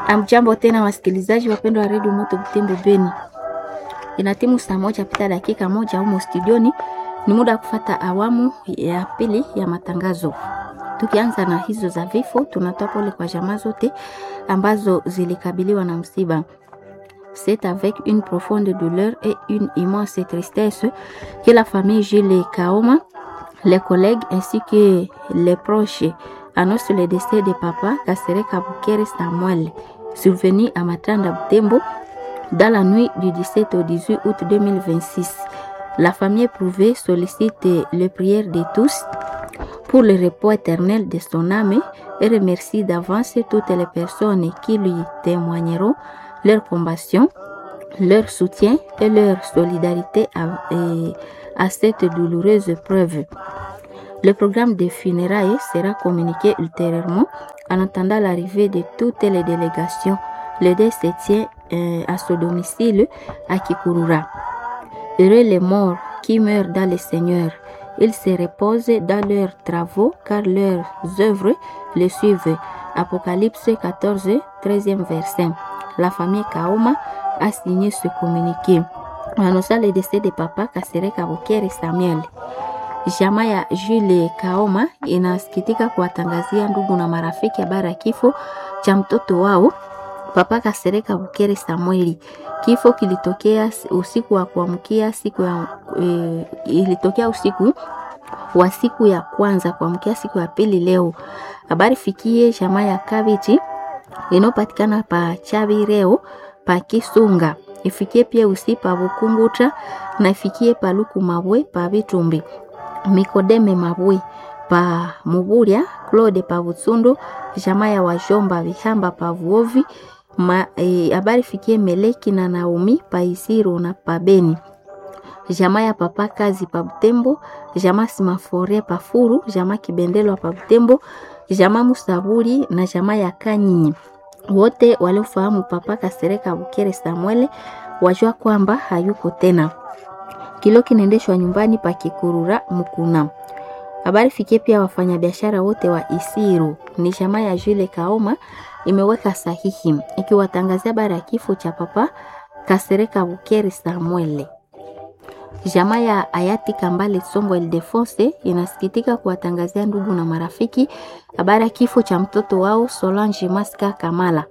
Amjambo tena wasikilizaji wapendwa wa redio Moto Butembo Beni, ina timu saa moja pita dakika moja humo studioni. Ni muda wa kufata awamu ya pili ya matangazo. Tukianza na hizo za vifo, tunatoa pole kwa jamaa zote ambazo zilikabiliwa na msiba. C'est avec une profonde douleur et une immense tristesse que la famille Gilles Kaoma, les collègues ainsi que les proches annoncent le décès de papa Kassere Kabukere Samuel, survenu à Matanda Butembo dans la nuit du 17 au 18 août 2026. La famille éprouvée sollicite les prières de tous pour le repos éternel de son âme et remercie d'avance toutes les personnes qui lui témoigneront leur compassion, leur soutien et leur solidarité à, et à cette douloureuse preuve. Le programme des funérailles sera communiqué ultérieurement en attendant l'arrivée de toutes les délégations. Le deuil se tient euh, à son domicile à Kikurura. Heureux les morts qui meurent dans le Seigneur. Ils se reposent dans leurs travaux car leurs œuvres les suivent. Apocalypse 14, 13e verset. La famille Kaoma a signé ce communiqué. Annonçant le décès de papa Kasere Kabukere Samuel. Jamaa ya Jules Kaoma inasikitika kuwatangazia ndugu na marafiki habari ya kifo cha mtoto wao papa Kasere Kabukere Samueli. Kifo kilitokea usiku wa kuamkia siku ya e, ilitokea usiku wa siku ya kwanza kuamkia siku ya pili leo. Habari fikie jamaa ya Kabichi inayopatikana pa Chabi leo pa Kisunga. Ifikie pia usi pa Bukunguta na ifikie pa Luku Mabwe pa Bitumbi. Mikodeme Mabwe pa Muburia, Claude pa Butsundu, jamaa ya Wajomba Vihamba pa Vuovi. Habari e, fikie Meleki na Naomi pa Isiru na pa Beni. Jamaa ya papa kazi pa Butembo, jamaa Simafore pa Furu, jamaa Kibendelo pa Butembo, jamaa Musaburi na jamaa ya Kanyinyi. Wote waliofahamu papa Kasereka Bukere Samuel wajua kwamba hayuko tena. Kilo kinaendeshwa nyumbani pa Kikurura Mukuna. Habari fikie pia wafanyabiashara wote wa Isiru. Ni jamaa ya Jules Kaoma imeweka sahihi ikiwatangazia habari ya kifo cha papa Kasereka Bukere Samuel. Jamaa ya hayati Kambale Songo Ildefonse inasikitika kuwatangazia ndugu na marafiki habari ya kifo cha mtoto wao Solange Maska Kamala.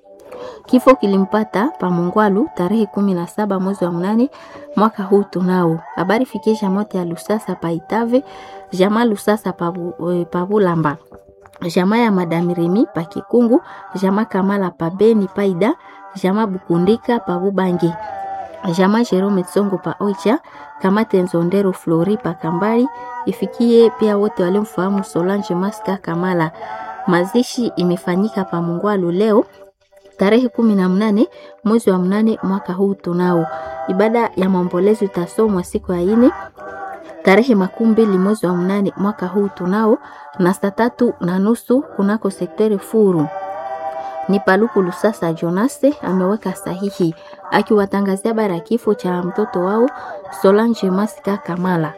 Kifo kilimpata Pamongwalu tarehe kumi na saba mwezi wa mnane mwaka huu tunao. Habari fikie jamote ya Lusasa pa Itave, jamaa Lusasa pa Bulamba, jamaa ya Madame Remi pa Kikungu, jamaa Kamala pa Beni Paida, jamaa Bukundika pa Bubangi jamaa Jerome Tsongo pa Oicha, kamate Nzondero Flori pa Kambali, ifikie pia wote waliomfahamu Solange Maska Kamala. Mazishi imefanyika pa Mungwalu leo tarehe kumi na mnane mwezi wa mnane mwaka huu tunao. Ibada ya maombolezo itasomwa siku ya ine tarehe makumi mbili mwezi wa mnane mwaka huu tunao na saa tatu na nusu kunako sekteri Furu ni Paluku Lusasa Jonase ameweka sahihi akiwatangazia habari ya kifo cha mtoto wao Solange Masika Kamala.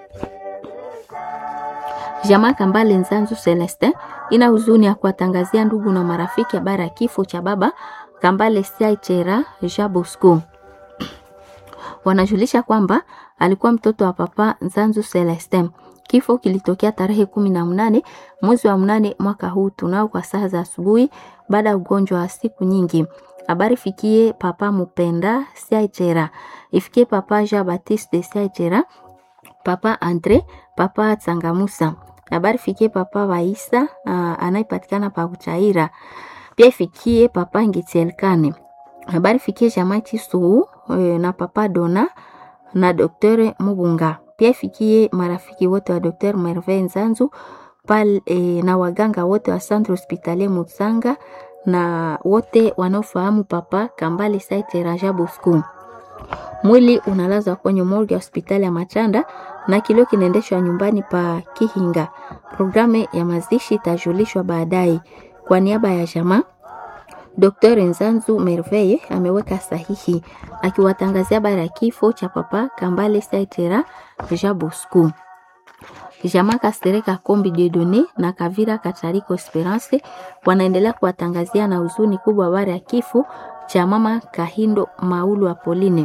Jamaa Kambale Nzanzu Celestin ina huzuni ya kuwatangazia ndugu na marafiki habari ya kifo cha baba Kambale Siachera Jabosco. Wanajulisha kwamba alikuwa mtoto wa papa Nzanzu Celestin. Kifo kilitokea tarehe kumi na mnane mwezi wa mnane mwaka huu tunao kwa saa za asubuhi baada ya ugonjwa wa siku nyingi. Habari fikie papa Mupenda Siachera, ifikie papa Jean Baptiste Siachera, papa Andre, papa Tsangamusa. Habari fikie papa Waisa uh, anayepatikana pa Uchaira. Pia ifikie papa Ngitielkane. Habari fikie jamaa Chisuu e, na papa Dona na Dr. Mubunga. Pia ifikie marafiki wote wa Dr. Merve Nzanzu pal, e, na waganga wote wa Centre Hospitalier Mutsanga na wote wanaofahamu papa Kambale Saite Raja Bosco. Mwili unalazwa kwenye morgue ya hospitali ya Machanda na kilio kinaendeshwa nyumbani pa Kihinga. Programu ya mazishi itajulishwa baadaye. Kwa niaba ya jamaa Dr. Nzanzu Merveille ameweka sahihi akiwatangazia habari ya kifo cha papa Kambale Saitera Jabosco. Jamaa Kasereka Kombi Dedone na Kavira Katariko Esperance wanaendelea kuwatangazia na huzuni kubwa habari ya kifo cha mama Kahindo Maulu Apoline.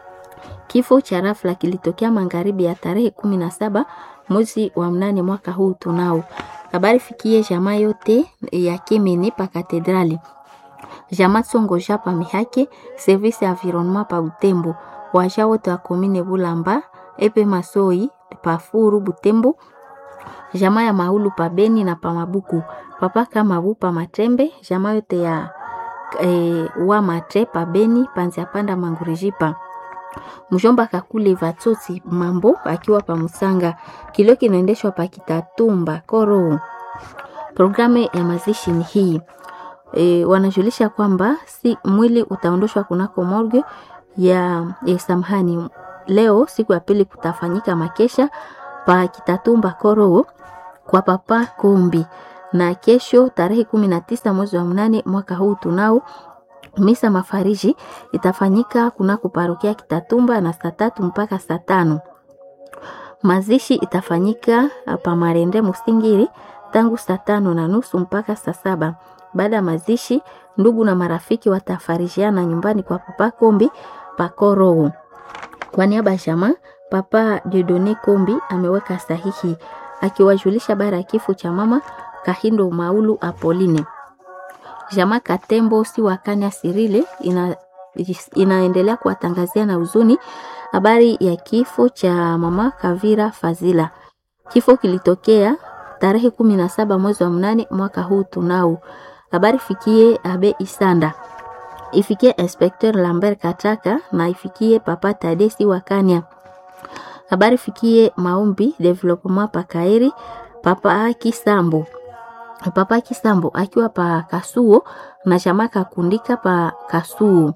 Kifo cha rafla kilitokea magharibi ya tarehe kumi na saba mwezi wa mnane mwaka huu tunao. Habari fikie jamaa yote ya Kimini pa katedrali jamaa Tsongo Japa Mihake service ya environnement pa Butembo waja wote wa komine Bulamba epe Masoi pa Furu Butembo jamaa ya Maulu pa Beni na pa Mabuku papa kama bu pa Matembe jamaa yote ya e, wa Matre pa Beni panzia panda Mangurijipa mjomba kakule Vatsotsi mambo akiwa pa Musanga kilio kinaendeshwa pa Kitatumba Koro. Programu ya mazishi ni hii e, wanajulisha kwamba si mwili utaondoshwa kunako morgue ya, ya samhani leo siku ya pili kutafanyika makesha pa Kitatumba Koro kwa papa Kombi, na kesho tarehe kumi na tisa mwezi wa mnane mwaka huu tunao misa mafariji itafanyika kunako parokia Kitatumba na saa tatu mpaka saa tano. Mazishi itafanyika pa Marende Musingiri tangu saa tano na nusu mpaka saa saba. Baada ya mazishi, ndugu na marafiki watafarijiana nyumbani kwa papa Kombi Pakoro. Kwa niaba ya jamaa, papa Dieudonne Kombi ameweka sahihi akiwajulisha bara ya kifo cha mama Kahindo Maulu Apoline. Jamaa Katembo si wakanya Sirile ina, inaendelea kuwatangazia na huzuni habari ya kifo cha mama Kavira Fazila. Kifo kilitokea tarehe kumi na saba mwezi wa mnane mwaka huu tunao. Habari fikie Abe Isanda, ifikie Inspecteur Lambert Kataka na ifikie Papa Tadesi Wakanya. Habari fikie Maombi Development Pakaeri Papa Kisambo Papa Kisambo akiwa pa Kasuo na chama kakundika pa Kasuo.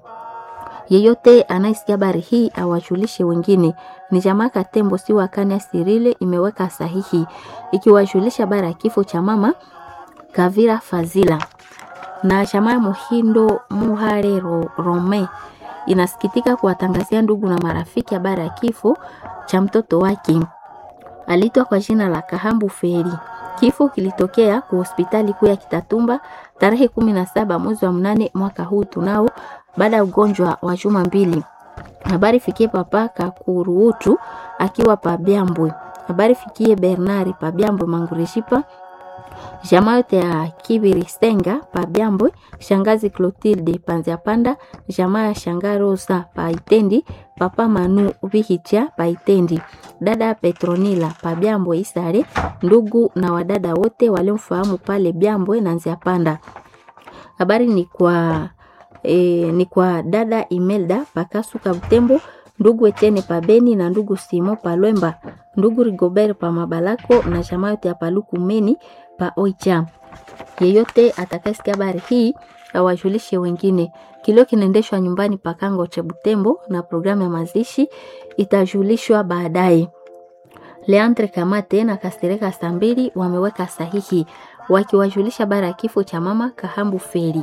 Yeyote anayesikia habari hii awajulishe wengine. Ni jamaa Katembo si wakania Sirile imeweka sahihi ikiwajulisha habari ya kifo cha mama Kavira Fazila na jamaa Muhindo Muharero Rome inasikitika kuwatangazia ndugu na marafiki habari ya kifo cha mtoto wake aliitwa kwa jina la Kahambu Feri. Kifo kilitokea kwa hospitali kuu ya Kitatumba tarehe kumi na saba mwezi wa mnane mwaka huu tunao, baada ya ugonjwa wa juma mbili. Habari fikie papa Kakuruutu akiwa pa Byambwe. Habari fikie Bernari pa Byambwe Mangureshipa. Jamaa yote ya Kibiri Senga pa Byambwe, shangazi Clotilde Panzia Panda, jamaa ya shanga Rosa pa Itendi, papa Manu Vihitia pa Itendi, dada Petronila pa Byambwe Isare, ndugu na wadada wote waliomfahamu pale Byambwe na Nzia Panda. Habari ni kwa e, ni kwa dada Imelda Pakasuka Butembo, ndugu Etene pa Beni na ndugu Simo pa Lwemba, ndugu Rigobert pa Mabalako na jamaa yote ya Paluku Meni pa Oicha. Yeyote atakayesikia habari hii awajulishe wengine. Kilio kinaendeshwa nyumbani pa Kango cha Butembo na programu ya mazishi itajulishwa baadaye. Leandre Kamate na Kastereka Sambili wameweka sahihi wakiwajulisha habari ya kifo cha mama Kahambu Feri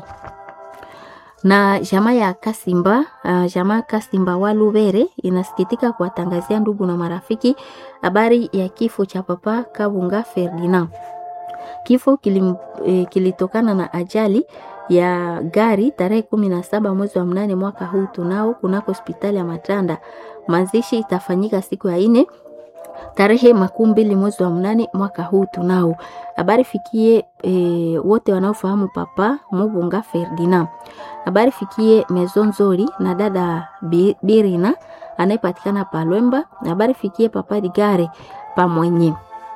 na jamaa ya Kasimba uh, jamaa Kasimba wa Lubere inasikitika kuwatangazia ndugu na marafiki habari ya kifo cha papa Kabunga Ferdinand. Kifo kilim, eh, kilitokana na ajali ya gari tarehe kumi na saba mwezi wa mnane mwaka huu tunao kunako hospitali ya Matanda. Mazishi itafanyika siku ya ine tarehe makumi mbili mwezi wa mnane mwaka huu tunao. Habari fikie e, wote wanaofahamu papa Mubunga Ferdinand. Habari fikie Maison Nzori na dada Birina anayepatikana Palwemba. Habari fikie papa Digare pamwenye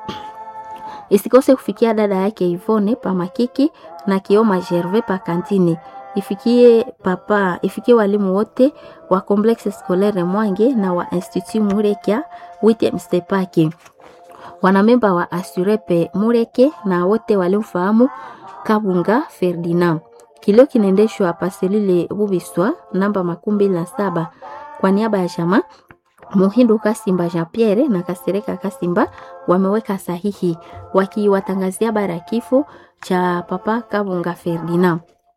isikose kufikia dada yake Ivone pa Makiki na Kioma Gervais pa Kantini. Ifikie papa, ifikie walimu wote wa Complexe Scolaire Mwange na wa Institut Murekia Wittem Stepake, wanamemba wa Asurepe Mureke na wote waliomfahamu Kabunga Ferdinand. Kilio kinaendeshwa paselile Bubiswa namba makumi mbili na saba kwa niaba ya jamaa Muhindu Kasimba Jean Pierre na Kasereka Kasimba wameweka sahihi wakiwatangazia habari ya kifo cha papa Kabunga Ferdinand.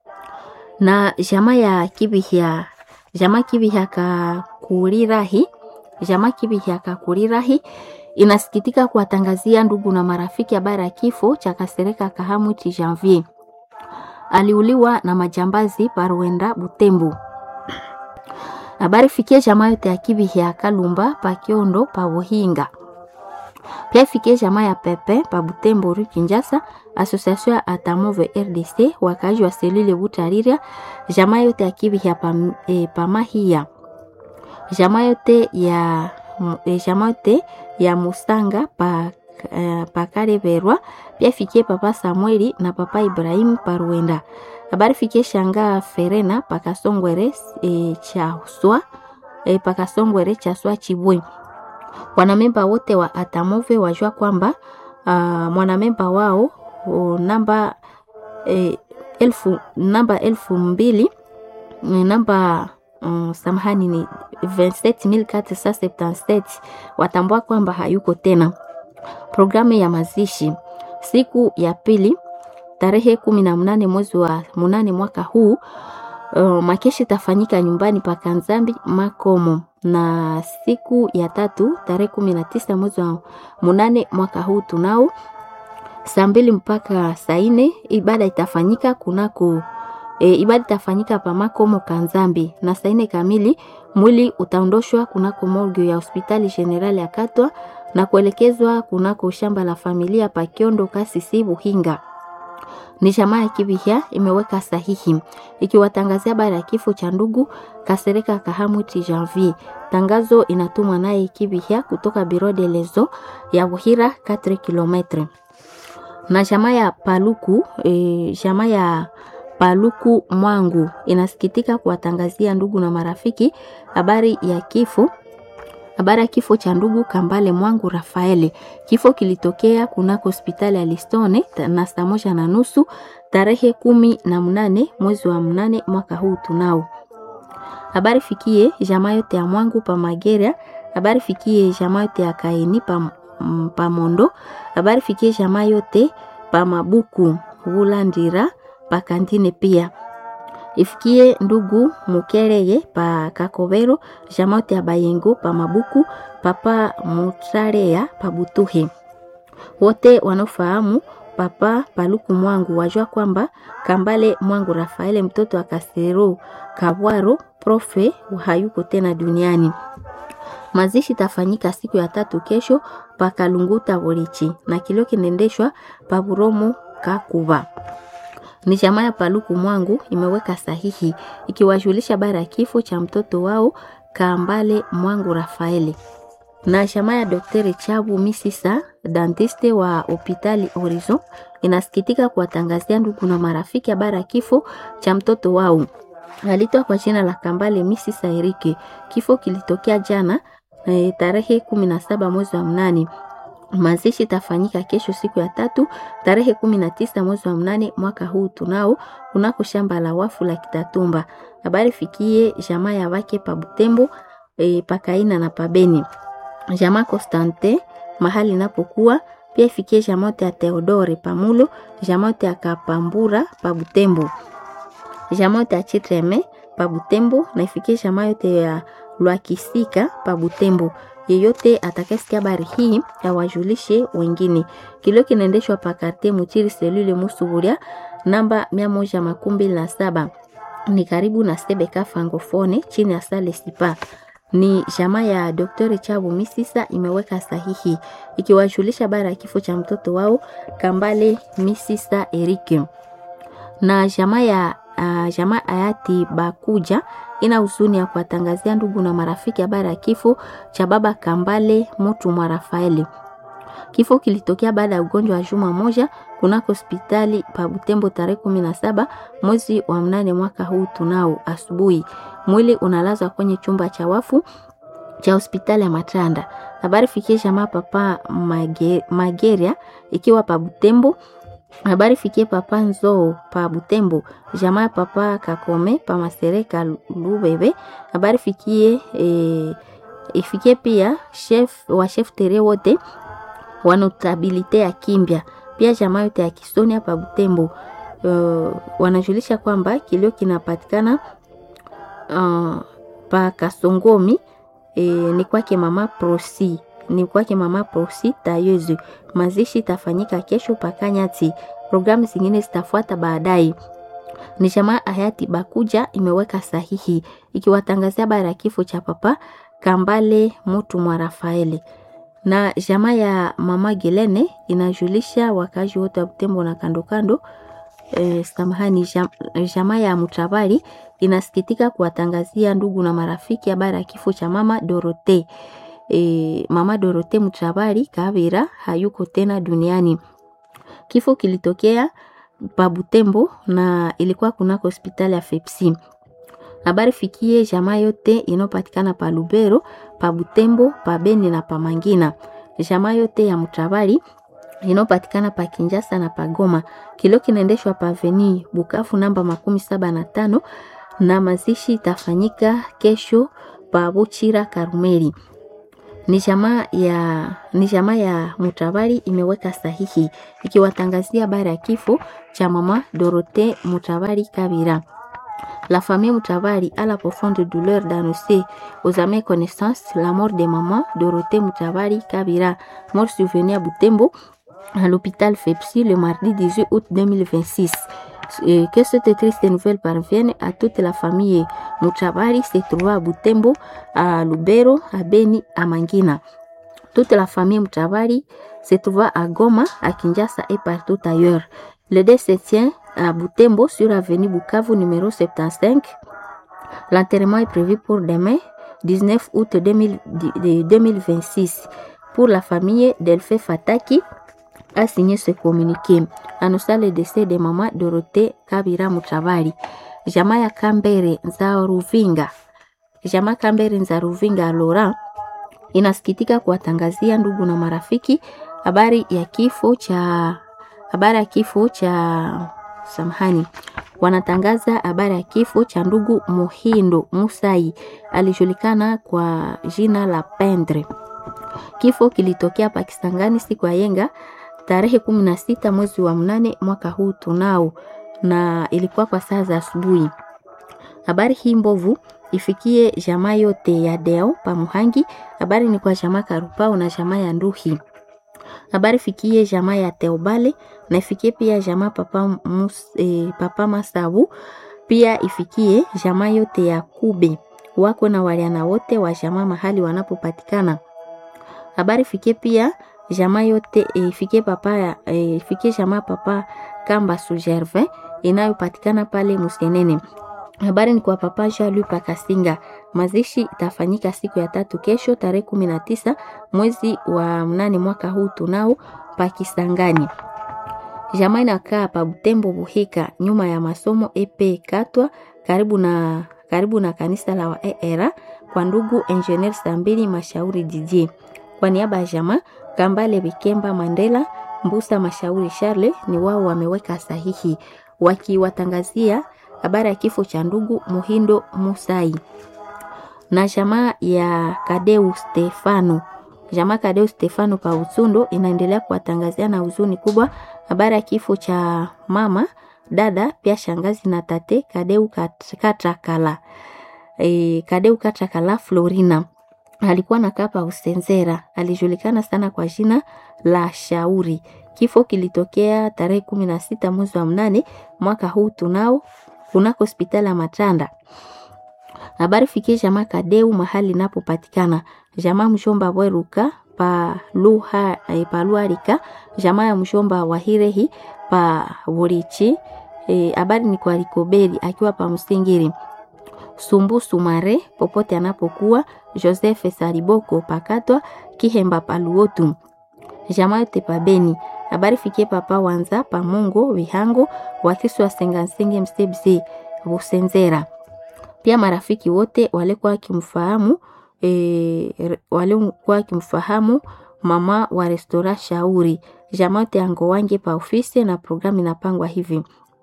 Na jamaa ya Kibihya, jamaa Kibihya Kakurirahi, jamaa Kibihya Kakurirahi inasikitika kuwatangazia ndugu na marafiki habari ya kifo cha Kasereka Kahamwiti Janvier. Aliuliwa na majambazi Parwenda Butembo. Habari fikie jamaa yote ya Kibi ya Kalumba pa Kiondo pa Buhinga. Pia ifikie jamaa ya Pepe pa Butembo Rue Kinshasa, Association ya Atamove RDC, wakaji wa selule Butariria, jamaa yote ya Kibi ya pa, e, pa Mahia. Jamaa yote ya e, jamaa yote ya Musanga pa Uh, pakale Berwa pia fikie papa Samueli na papa Ibrahim Parwenda. Habari fikie shanga Ferena pakasongwere e, cha swa e, pakasongwere cha swa Chibwe. Wanamemba wote wa Atamove wajua kwamba uh, mwanamemba wao uh, namba e, elfu namba elfu mbili namba um, samahani ni 27477 watambua kwamba hayuko tena. Programu ya mazishi siku ya pili tarehe kumi na mnane mwezi wa munane mwaka huu. Uh, makeshi itafanyika nyumbani pa Kanzambi Makomo, na siku ya tatu tarehe kumi na tisa mwezi wa munane mwaka huu tunao saa mbili mpaka saa nne ibada itafanyika kunako e, ibada itafanyika pa Makomo Kanzambi, na saa nne kamili mwili utaondoshwa kunako morgue ya hospitali general ya Katwa na kuelekezwa kunako shamba la familia pa Kiondo Kasisi Buhinga. Ni jamaa ya Kibihya imeweka sahihi ikiwatangazia habari ya kifo cha ndugu Kasereka Kahamwiti Janvier. Tangazo inatumwa naye Kibihya kutoka Biro de Lezo ya Buhira 4 km. Na jamaa ya Paluku e, jamaa ya Paluku Mwangu inasikitika kuwatangazia ndugu na marafiki habari ya kifo habari ya kifo cha ndugu Kambale Mwangu Rafaeli. Kifo kilitokea kunako hospitali ya Listone na saa moja na nusu tarehe kumi na mnane mwezi wa mnane mwaka huu tunao. Habari fikie jamaa yote ya Mwangu pa Mageria. Habari fikie jamaa yote ya Kaini pa, pa Mondo. Habari fikie jamaa yote pa Mabuku Wulandira pa Kantine pia ifikie ndugu Mukereye pa Kakobero, jamote ya Bayengo pa Mabuku, papa Mutrarea pa Butuhe. Wote wanaofahamu papa Paluku Mwangu wajua kwamba Kambale Mwangu Rafaele mtoto wa Kasero Kabwaro profe hayuko tena duniani. Mazishi tafanyika siku ya tatu kesho pa Kalunguta Borichi na kilio kinaendeshwa pa Buromo Kakuba ni jamaa ya Paluku Mwangu imeweka sahihi ikiwajulisha habari ya kifo cha mtoto wao Kambale Mwangu Rafaeli. Na jamaa ya Daktari Chabu Misisa, dentiste wa hospitali Horizon, inasikitika kuwatangazia ndugu na marafiki habari ya kifo cha mtoto wao alitwa kwa jina la Kambale Misisa Erike. Kifo kilitokea jana e, tarehe kumi na saba mwezi wa mnane Mazishi itafanyika kesho siku ya tatu tarehe kumi na tisa mwezi wa mnane mwaka huu tunao kunako shamba la wafu la Kitatumba. Habari fikie jamaa ya wake pa Butembo e, pakaina na pabeni jamaa Constante mahali inapokuwa pia ifikie jamaa ya Theodore pamulo jamaa ya Kapambura pa Butembo jamaa ya Chitreme pa Butembo na ifikie jamaa yote ya Lwakisika pa Butembo yeyote atakayesikia habari hii awajulishe wengine. Kilio kinaendeshwa pa karte Mutiri selule Musuburia namba mia moja makumi mbili na saba ni karibu na Sebeka Francofone chini ya Sale Sipa. Ni jamaa ya Dr. Chabu Misisa imeweka sahihi ikiwajulisha habari ya kifo cha mtoto wao Kambale Misisa Erike na jamaa ya uh, jamaa hayati Bakuja ina huzuni ya kuwatangazia ndugu na marafiki habari ya kifo cha baba Kambale Mutu mwa Rafaeli. Kifo kilitokea baada ya ugonjwa wa juma moja kunako hospitali pa Butembo tarehe kumi na saba mwezi wa mnane mwaka huu tunao asubuhi. Mwili unalazwa kwenye chumba cha wafu cha hospitali ya Matanda. Habari fikie jamaa papa Mage, Mageria ikiwa pa Butembo habari fikie papa Nzoo pa Butembo, jamaa papa Kakome pa Masereka Lubebe. Habari fikie e, ifikie pia chef wa chef tere wote wanotabilite ya Kimbya, pia jamaa yote ya Kisonia pa Butembo. Uh, wanajulisha kwamba kilio kinapatikana uh, pa Kasongomi e, ni kwake mama Prosi ni kwake mama Prosi Tayezu. Mazishi itafanyika kesho Pakanyati. Programu zingine zitafuata baadaye. Ni jamaa hayati Bakuja imeweka sahihi ikiwatangazia habari ya kifo cha papa Kambale Mutu mwa Rafaeli na jamaa ya mama Gelene inajulisha wakazi wote wa Butembo na kando kando. E, samahani, jam, jamaa ya Mutabari inasikitika kuwatangazia ndugu na marafiki habari ya kifo cha mama Dorote. E, mama Dorote Mutabari Kavira hayuko tena duniani. Kifo kilitokea pa Butembo na ilikuwa kunako hospitali ya Fepsi. Habari fikie jamaa yote inayopatikana pa Lubero, pa Butembo, pa Beni na pa Mangina. Jamaa yote ya Mutabari inayopatikana pa Kinjasa na pa Goma. Kilio kinaendeshwa pa Veni Bukavu namba makumi saba na tano na mazishi itafanyika kesho pa Buchira Karumeli. Ni jamaa ya ni jamaa ya Mutabari imeweka sahihi ikiwatangazia habari ya kifo cha mama Dorothée Mutabari Kabira. La famille Moutavari a la profonde douleur d'annoncer aux amis connaissances la mort de maman Dorothée Moutavari Kabira, mort survenue à Butembo, à l'hôpital Fepsi le mardi 18 août 2026. Et que cette triste nouvelle parvienne à toute la famille Moutavari se trouvant à Butembo, à Lubero, à Beni, à Mangina. Toute la famille Moutavari se trouvant à Goma, à Kinshasa et partout ailleurs. Le décès tient à Butembo sur avenue Bukavu numéro 75. L'enterrement est prévu pour demain, 19 août 2000 2026. Pour la famille Delphé Fataki a signé ce communiqué. Annonçant le décès de maman Dorothée Kabira Mutabari. Jamaa ya Kambere Nzaruvinga. Jamaa Kambere Nzaruvinga Laurent inasikitika kuwatangazia ndugu na marafiki habari ya kifo cha habari ya kifo cha samahani, wanatangaza habari ya kifo cha ndugu Muhindo Musai, alijulikana kwa jina la Pendre. Kifo kilitokea Pakistangani siku ya yenga tarehe kumi na sita mwezi wa mnane mwaka huu tunao, na ilikuwa kwa saa za asubuhi. Habari hii mbovu ifikie jamaa yote ya Deo Pamuhangi. Habari ni kwa jamaa Karupao na jamaa ya Nduhi habari fikie jamaa ya Teobale na ifikie pia jamaa papa, mus, e, papa Masabu, pia ifikie jamaa yote ya Kube wako na waliana wote wa jamaa mahali wanapopatikana. Habari fikie pia jamaa yote e, ifikie papa e, ifikie jamaa papa Kamba Sugerve inayopatikana pale Musenene. Habari ni kwa papa Jean-Luc Pakasinga. Mazishi itafanyika siku ya tatu kesho tarehe kumi na tisa mwezi wa mnane mwaka huu tunao Pakisangani. Jamaa inakaa pa Butembo Buhika, nyuma ya masomo EP Katwa, karibu na karibu na kanisa la Waera kwa ndugu Engineer Sambili Mashauri DJ. Kwa niaba ya jamaa Kambale Bikemba Mandela Mbusa Mashauri Charle ni wao wameweka sahihi wakiwatangazia habari ya kifo cha ndugu Muhindo Musai na jamaa ya Kadeu Stefano. Jamaa Kadeu Stefano pa Usundo inaendelea kuwatangazia na huzuni kubwa habari ya kifo cha mama, dada, pia shangazi na tate Kadeu Katakala. E, Kadeu Katakala Florina alikuwa nakaa pa Usenzera, alijulikana sana kwa jina la Shauri. Kifo kilitokea tarehe kumi na sita mwezi wa mnane mwaka huu tunao kunako hospitali ya Matanda. Habari fikie jamaa Kadeu mahali inapopatikana jamaa mshomba Bweruka pa luha e, pa Luarika, jamaa ya mshomba wa Hirehi pa Burichi. Habari e, ni kwa Likoberi akiwa pa Msingiri. Sumbu Sumare popote anapokuwa, Joseph Sariboko pakatwa Kihemba pa Luotu, jamaa yote pa Beni. Habari fikie papa Wanza pa Mungo Vihango wakisi wa Sengansenge Msebze Busenzera pia marafiki wote walikuwa wakimfahamu e, walikuwa wakimfahamu mama wa restora Shauri. Jamaa yote yango wange pa ofisi na programu inapangwa hivi.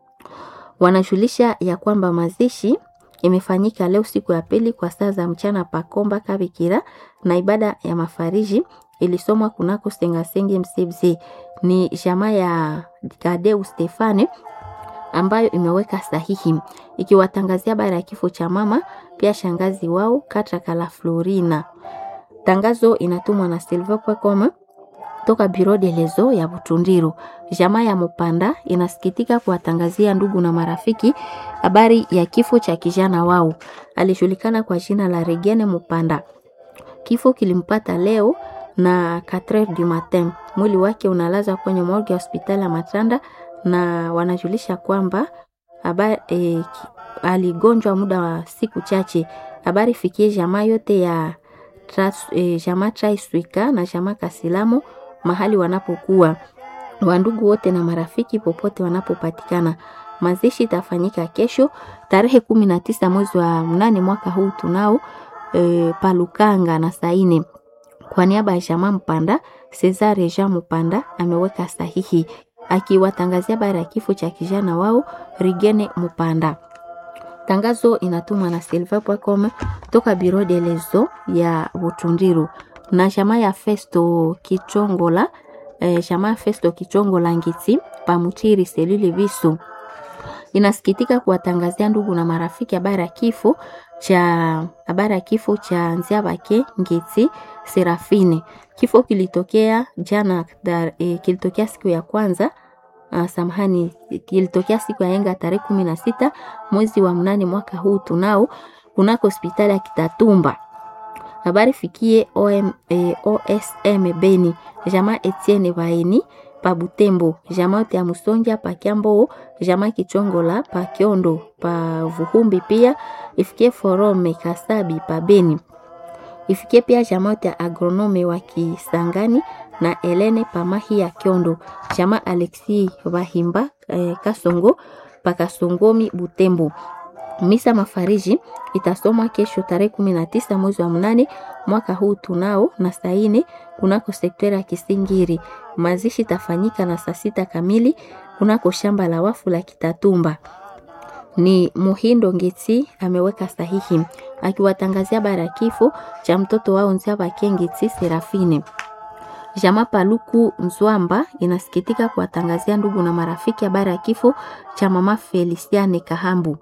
Wanajulisha ya kwamba mazishi imefanyika leo siku ya pili kwa saa za mchana Pakomba Kabikira, na ibada ya mafariji ilisomwa kunako Sengasenge Msebze. Ni jamaa ya Kadeu Stefane ambayo imeweka sahihi ikiwatangazia habari ya kifo cha mama pia shangazi wao Katakala Florina. Tangazo inatumwa na silver.com toka Bureau de lezo ya Butundiru. Jamaa ya Mupanda inasikitika kuwatangazia ndugu na marafiki habari ya kifo cha kijana wao. Alijulikana kwa jina la Regene Mupanda. Kifo kilimpata leo na 4 du matin. Mwili wake unalaza kwenye morgue ya hospitali ya Matanda na wanajulisha kwamba habari e, aligonjwa muda wa siku chache. Habari fikie jamaa yote ya tras, e, jamaa Traiswika na jamaa Kasilamo mahali wanapokuwa wandugu wote na marafiki popote wanapopatikana. Mazishi itafanyika kesho tarehe kumi na tisa mwezi wa mnane mwaka huu tunao e, Palukanga na Saine. Kwa niaba ya jamaa Mpanda, Cesare Jean Mpanda ameweka sahihi akiwatangazia habari ya kifo cha kijana wao Rigene Mpanda. Tangazo inatumwa na silver.com toka Bureau de lezo ya Butundiru na jamaa ya Festo Kichongola eh, jamaa ya Festo Kichongola Ngiti Pamutiri Selili Visu inasikitika kuwatangazia ndugu na marafiki habari ya kifo cha habari ya kifo cha Nziabake Ngiti Serafine. Kifo kilitokea jana dar, eh, kilitokea siku ya kwanza uh, samahani, kilitokea siku ya yenga tarehe kumi na sita mwezi wa mnane mwaka huu tunao kunako hospitali ya Kitatumba. Habari fikie OM, eh, OSM Beni jamaa Etienne Baeni pa Butembo jamaa yote ya Musonja pa Kiambo jamaa Kichongola pa Kiondo pa Vuhumbi pia ifikie Forome Kasabi pa Beni ifikie pia jamaa yote ya agronome wa Kisangani na Elene Pamahi ya Kiondo jamaa Alexi Bahimba eh, Kasongo pa Kasongomi Butembo. Misa mafariji itasomwa kesho tarehe kumi na tisa mwezi wa mnane mwaka huu tunao na saa ine kunako sekta ya Kisingiri. Mazishi itafanyika na saa sita kamili kunako shamba la wafu la Kitatumba. Ni Muhindo Ngeti ameweka sahihi akiwatangazia habari ya kifo cha mtoto wao Nziabake Ngeti Serafine. Jama Paluku Nzwamba inasikitika kuwatangazia ndugu na marafiki habari ya kifo cha mama Feliciane Kahambu.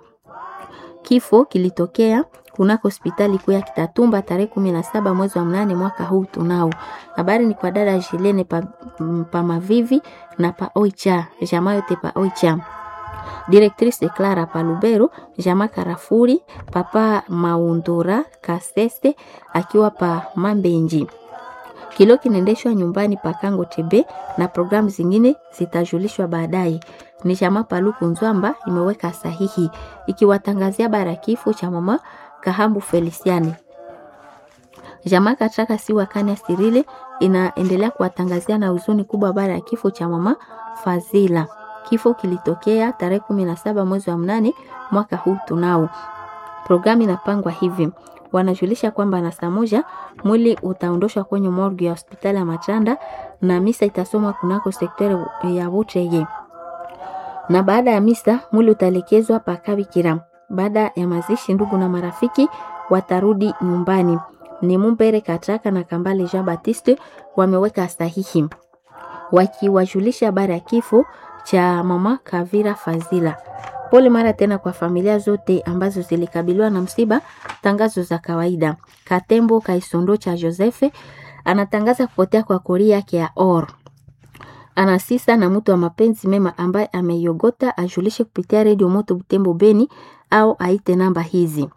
Kifo kilitokea kunako hospitali kuu ya Kitatumba tarehe kumi na saba mwezi wa mnane mwaka huu tunao. Habari ni kwa dada Jilene pa, pa Mavivi na pa Oicha, jamaa yote pa Oicha. Directrice Clara Palubero, jamaa Karafuri, papa Maundura Kasese akiwa pa Mambenji. Kilo kinaendeshwa nyumbani pa Kango Tebe na programu zingine zitajulishwa baadaye. Ni chama Paluku Nzwamba imeweka sahihi ikiwatangazia habari ya kifo cha mama Kahambu Feliciani. Jamaa Katraka si wakani Sirile inaendelea kuwatangazia na huzuni kubwa habari ya kifo cha mama Fazila. Kifo kilitokea tarehe kumi na saba mwezi wa mnane mwaka huu tunao. Programu inapangwa hivi wanajulisha kwamba na saa moja mwili utaondoshwa kwenye morgue ya hospitali ya Machanda na misa itasomwa kunako sektori ya Butreye, na baada ya misa mwili utaelekezwa Pakabikira. Baada ya mazishi, ndugu na marafiki watarudi nyumbani. Ni Mumbere Katraka na Kambale Jean Baptiste wameweka sahihi wakiwajulisha habari ya kifo cha mama Kavira Fazila. Pole mara tena kwa familia zote ambazo zilikabiliwa na msiba. Tangazo za kawaida. Katembo Kaisondo cha Josefe anatangaza kupotea kwa kori yake ya or. Anasisa na mtu wa mapenzi mema ambaye ameiogota ajulishe kupitia redio Moto Butembo Beni au aite namba hizi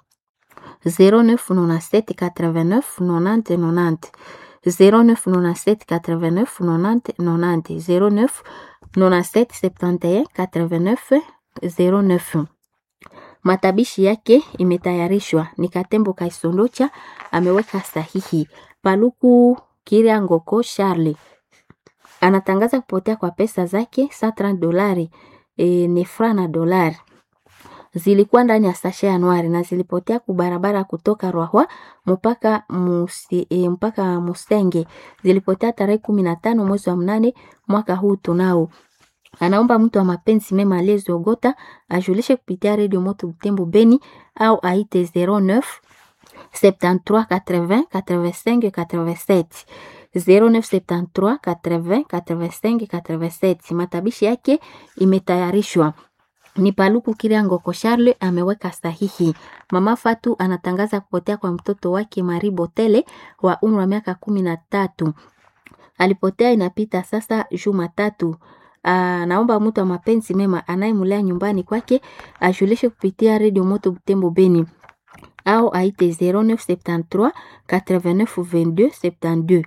0997 89 90 90 0997 89 90 90 09 97 71 89 09. Matabishi yake imetayarishwa ni Katembo Kaisondocha ameweka sahihi. Paluku Kiria Ngoko Charles anatangaza kupotea kwa pesa zake 130 dolari e, ni fra na dolari zilikuwa ndani ya sashe Januari na zilipotea kubarabara kutoka Rwahwa mpaka musi, e, mpaka Musenge. Zilipotea tarehe kumi na tano mwezi wa mnane mwaka huu tunao anaomba mtu wa mapenzi mema aliyeziogota ajulishe kupitia redio Moto Butembo Beni au aite 09 73 80 85 87 0973 80 85 87. Matabishi yake imetayarishwa ni Paluku Kiriangoko Charle ameweka sahihi. Mama Fatu anatangaza kupotea kwa mtoto wake Mari Botele wa umri wa miaka kumi na tatu. Alipotea inapita sasa juma tatu. Aa, naomba mtu wa mapenzi mema anayemlea nyumbani kwake ajulishe kupitia redio Moto Butembo Beni au aite 0973 89 22 72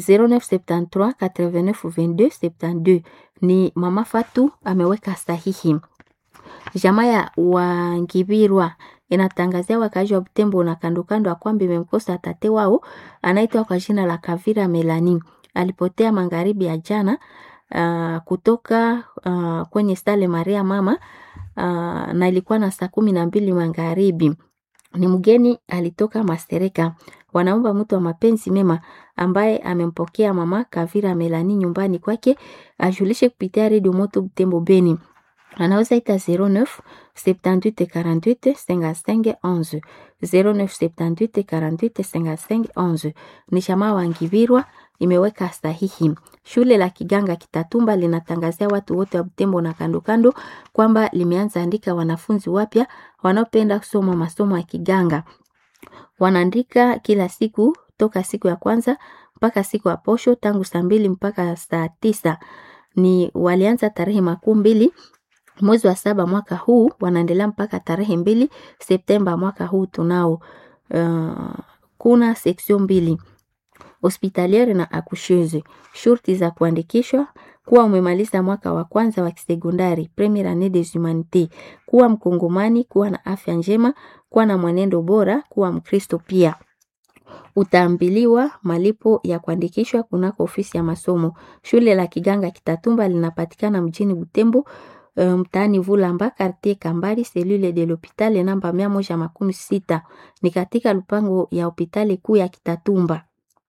0973 89 22 72. Ni mama Fatu ameweka sahihi. Jamaa ya Wangibirwa inatangazia wakaaji wa Butembo na kando kando ya kwamba imemkosa tate wao anaitwa kwa jina la Kavira Melani. Alipotea magharibi ya jana uh, kutoka uh, kwenye stale Maria mama uh, na ilikuwa na saa kumi na mbili magharibi. Ni mgeni alitoka Mastereka. Wanaomba mtu wa mapenzi mema ambaye amempokea mama Kavira Melani nyumbani kwake ajulishe kupitia redio Moto Butembo Beni anaweza ita 09 78 48 55 11 09 78 48 55 11. Ni shama wa Ngibirwa imeweka sahihi. Shule la Kiganga Kitatumba linatangazia watu wote wa Butembo na kando kando kwamba limeanza andika wanafunzi wapya wanaopenda kusoma masomo ya Kiganga. Wanaandika kila siku toka siku ya kwanza mpaka siku ya posho tangu saa mbili mpaka saa tisa. Ni walianza tarehe makuu mbili mwezi wa saba mwaka huu wanaendelea mpaka tarehe mbili Septemba mwaka huu tunao. Uh, kuna section mbili hospitaliere na akusheuse. Shurti za kuandikishwa kuwa umemaliza mwaka wa kwanza wa kisekondari premier annee des humanités, kuwa mkongomani, kuwa na afya njema, kuwa na mwenendo bora, kuwa Mkristo pia utaambiliwa malipo ya kuandikishwa kunako ofisi ya masomo. Shule la Kiganga Kitatumba linapatikana mjini Butembo mtaani um, Vulamba quartier Kambali selule de l'hôpital namba mia moja makumi sita ni katika lupango ya hospitali kuu ya Kitatumba.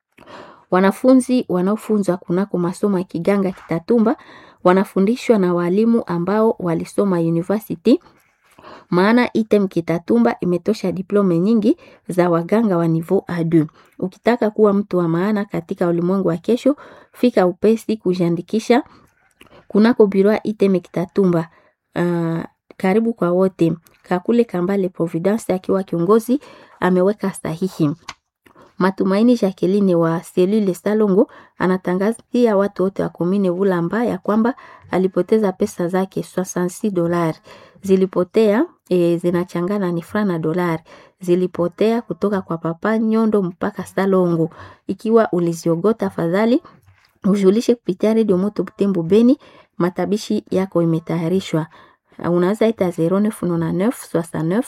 Wanafunzi wanaofunzwa kunako masomo ya Kiganga Kitatumba wanafundishwa na walimu ambao walisoma university maana item Kitatumba imetosha diplome nyingi za waganga wa niveau A2. Ukitaka kuwa mtu wa maana katika ulimwengu wa kesho, fika upesi kujiandikisha kunako biro item Kitatumba. Uh, karibu kwa wote. Kakule Kambale Providence akiwa kiongozi ameweka sahihi. Matumaini Jacqueline wa selule Salongo anatangazia watu wote wa komine Vulamba ya kwamba alipoteza pesa zake 66 dolari zilipotea e, zinachangana ni franc na dolari zilipotea kutoka kwa papa Nyondo mpaka Salongo. Ikiwa uliziogota, afadhali ujulishe kupitia redio Moto Butembo Beni. Matabishi yako imetayarishwa, unaweza ita 0999 69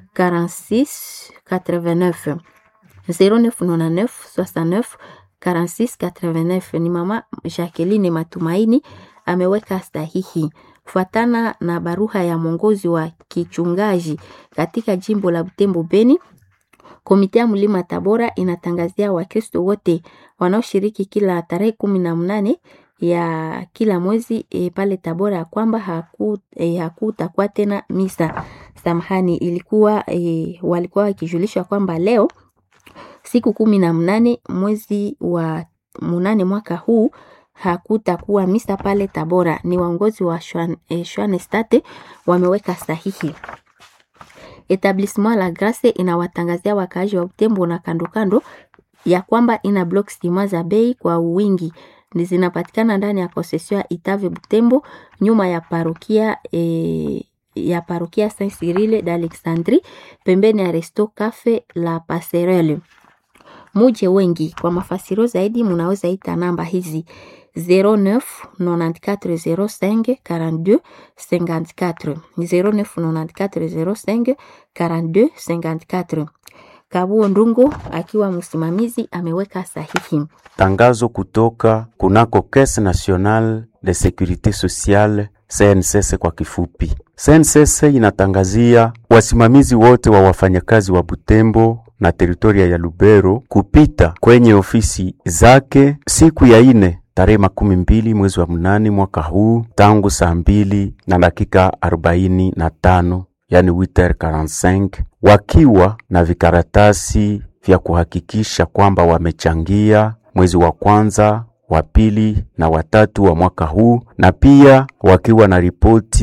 46 89 0999 69 46 89. Ni mama Jacqueline Matumaini ameweka sahihi kufuatana na baruha ya mwongozi wa kichungaji katika jimbo la Butembo Beni. Komite ya Mlima Tabora inatangazia Wakristo wote wanaoshiriki kila tarehe kumi na mnane ya kila mwezi e, pale Tabora ya kwamba hakutakuwa e, tena misa. Samahani, ilikuwa e, walikuwa wakijulishwa kwamba leo siku kumi na mnane mwezi wa munane mwaka huu hakutakuwa misa pale Tabora. Ni waongozi wa Schwanestate eh, wameweka sahihi. Etablissement la Grace inawatangazia wakaaji wa Butembo na kando kando ya kwamba ina block stima za bei kwa wingi ni zinapatikana ndani ya concession ya Itave Butembo nyuma ya parokia eh, ya parokia Saint Cyrille d'Alexandrie pembeni ya Resto Cafe la Passerelle. Muje wengi kwa mafasiro zaidi munaweza ita namba hizi 09 94 05 42 54 09 94 05 42 54. Kabuo Ndungu akiwa msimamizi ameweka sahihi. Tangazo kutoka kunako Caisse Nationale de Securite Sociale CNSS kwa kifupi. CNSS inatangazia wasimamizi wote wa wafanyakazi wa Butembo na teritoria ya Lubero kupita kwenye ofisi zake siku ya ine tarehe makumi mbili mwezi wa mnane mwaka huu tangu saa mbili na dakika arobaini na tano yani 8h45 wakiwa na vikaratasi vya kuhakikisha kwamba wamechangia mwezi wa kwanza wa pili na watatu wa mwaka huu na pia wakiwa na ripoti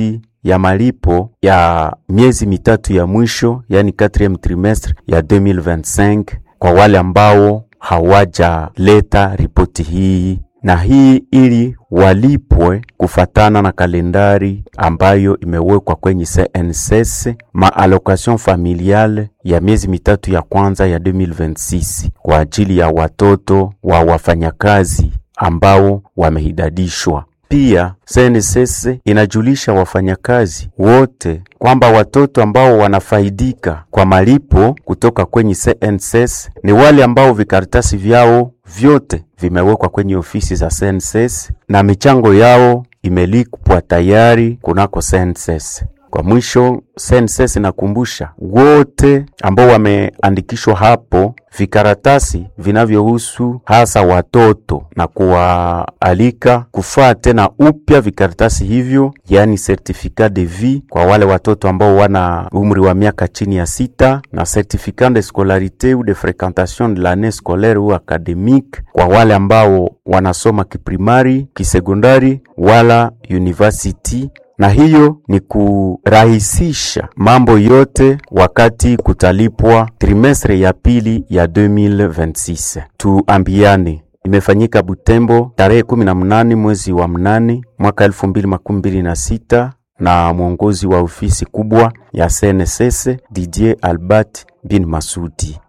ya malipo ya miezi mitatu ya mwisho, yani 4 trimestre ya 2025 kwa wale ambao hawajaleta ripoti hii na hii ili walipwe kufatana na kalendari ambayo imewekwa kwenye CNSS maallocation familiale ya miezi mitatu ya kwanza ya 2026 kwa ajili ya watoto wa wafanyakazi ambao wamehidadishwa. Pia CNSS inajulisha wafanyakazi wote kwamba watoto ambao wanafaidika kwa malipo kutoka kwenye CNSS ni wale ambao vikaratasi vyao vyote vimewekwa kwenye ofisi za CNSS na michango yao imelipwa tayari kunako CNSS. Kwa mwisho, CNSS inakumbusha wote ambao wameandikishwa hapo vikaratasi vinavyohusu hasa watoto na kuwaalika kufaa tena upya vikaratasi hivyo, yaani certificat de vie kwa wale watoto ambao wana umri wa miaka chini ya sita na certificat de scolarité ou de fréquentation de l'année scolaire ou académique kwa wale ambao wanasoma kiprimari, kisekondari wala university na hiyo ni kurahisisha mambo yote wakati kutalipwa trimestre ya pili ya 2026. Tuambiane, imefanyika Butembo tarehe 18 mwezi wa mnane mwaka 2026 na mwongozi wa ofisi kubwa ya CNSS Didier Albert bin Masudi.